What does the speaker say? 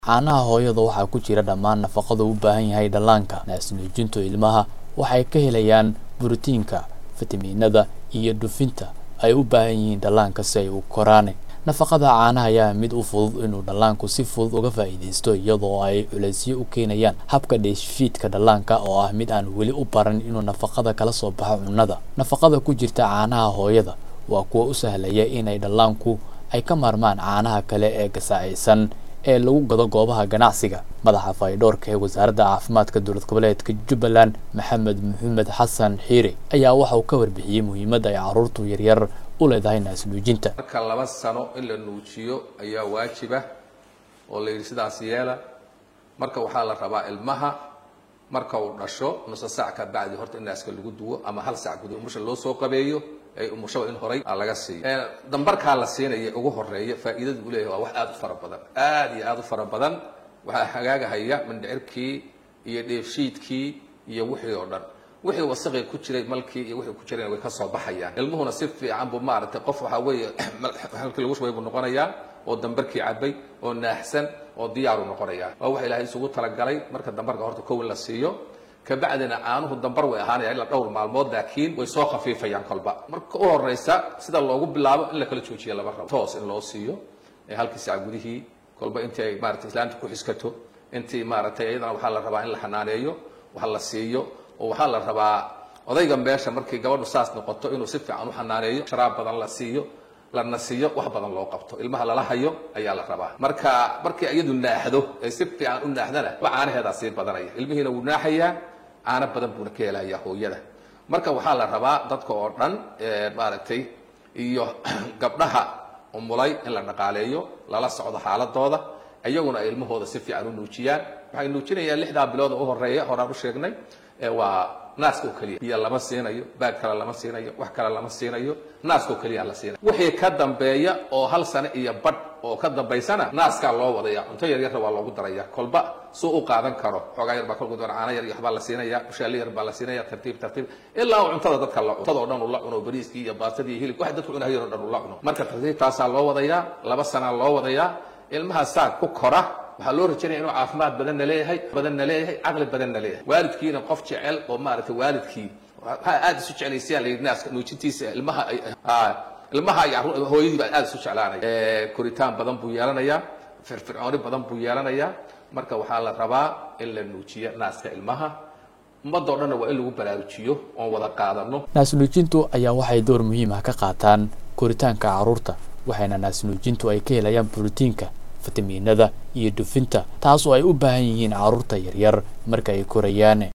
Caanaha hooyada waxaa ku jira dhammaan nafaqada uu u baahan yahay dhallaanka. Naas-nuujinta ilmaha waxay ka helayaan borotiinka, fitamiinada, iyo dufanka ay u baahan yihiin dhallaanka si ay u koraan. Nafaqada caanaha ayaa ah mid u fudud inuu dhallaanku si fudud uga faa'iidaysto iyadoo ay culeysyo u keenayaan habka dheefshiidka dhallaanka oo ah mid aan weli u baran inuu nafaqada kala soo baxo cunnada. Nafaqada ku jirta caanaha hooyada waa kuwa u sahlaya in dhallaanku ay ka maarmaan caanaha kale ee gasaacaysan ee lagu gado goobaha ganacsiga. Madaxa fayadhowrka ee Wasaaradda Caafimaadka Dowlad Goboleedka Jubbaland, Maxamed Maxamed Xasan Xiire, ayaa waxa uu ka warbixiyay muhiimadda ay carruurta yaryar u leedahay naas-nuujinta. marka laba sano in la nuujiyo ayaa waajib ah oo la yidhi sidaas yeela marka waxaa la rabaa ilmaha marka uu dhasho nusa saac ka bacdi horta in naaska lagu duwo ama hal saac gudahood umusha loo soo qabeeyo ee umushaba in horay aa laga siiyo dambarkaa la siinaya ugu horeeya faa'iidada uu leeyahay waa wax aad u fara badan aad iyo aad u fara badan waxaa hagaagahaya mindhicirkii iyo dheefshiidkii iyo wixii oo dhan wixii wasaqi ku jiray malkii iyo wixii ku jirayna way ka soo baxayaan ilmuhuna si fiican buu maaragtay qof waxaa weeye halkii lagu shubay buu noqonayaa oo dambarkii cabay oo naaxsan oo diyaaru noqonayaa waa wax ilaahay isugu talagalay marka dambarka horta kow in la siiyo kabacdina caanuhu dambar way ahaanayaan ilaa dhowr maalmood laakiin way soo khafiifayaan kolba marka u horeysa sida loogu bilaabo in la kala joojiya lama rabo toos in loo siiyo ee halkii saac gudihii kolba intii ay maaragtay islaanta ku xiskato intii maaragtay iyadana waxaa la rabaa in la xanaaneeyo wax la siiyo oo waxaa la rabaa odayga meesha markii gabadhu saas noqoto inuu si fiican u xanaaneeyo sharaab badan la siiyo lana siiyo wax badan loo qabto ilmaha lala hayo ayaa la rabaa marka markii iyadu naaxdo ay si fiican u naaxdana ba caanaheedaa sii badanaya ilmihiina wuu naaxayaa caano badan buuna ka helayaa hooyada marka waxaa la rabaa dadka oo dhan maaragtay iyo gabdhaha umulay in la dhaqaaleeyo lala socdo xaaladooda iyaguna ay ilmahooda si fiican u nuujiyaan waxay nuujinayaan lixdaa bilood oo u horeeya horaan u sheegnay waa naaska oo keliya biyo lama siinayo baag kale lama siinayo wax kale lama siinayo naaska oo keliya la siinayo wixii ka dambeeya oo hal sano iyo badh oo ka dambaysana naaskaa loo wadaya cunto yaryarna waa loogu daraya kolba suu u qaadan karo xoogaa yar baa kolku doona caano yar iyo waxbaa la siinaya ushaali yar baa la siinaya tartiib tartiib ilaa uu cuntada dadka la cuntada oo dhan uu la cuno bariiskii iyo baastadii iyo hilib wax dadku cunahayeen oo dhan uu la cuno marka tartiibtaasaa loo wadayaa laba sanaa loo wadayaa ilmaha saa ku kora waxaa loo rajaynaya inuu caafimaad badanna leeyahay badanna leeyahay caqli badanna leeyahay waalidkiina qof jecel oo maaragtay waalidkii waxaa aada isu jeclaysiyaa la yidhi naaska nuujintiisa ilmaha ilmaha iyo hooyadii baa aada isu jeclaanaya koritaan badan buu yeelanayaa firfircooni badan buu yeelanayaa marka waxaa la rabaa in la nuujiyo naaska ilmaha ummadoo dhanna waa in lagu baraarujiyo oon wada qaadano naas-nuujintu ayaa waxay door muhiim ah ka qaataan koritaanka carruurta waxayna naas-nuujintu ay ka helayaan borotiinka fitamiinada iyo dufinta taas oo ay u baahan yihiin carruurta yaryar marka ay korayaan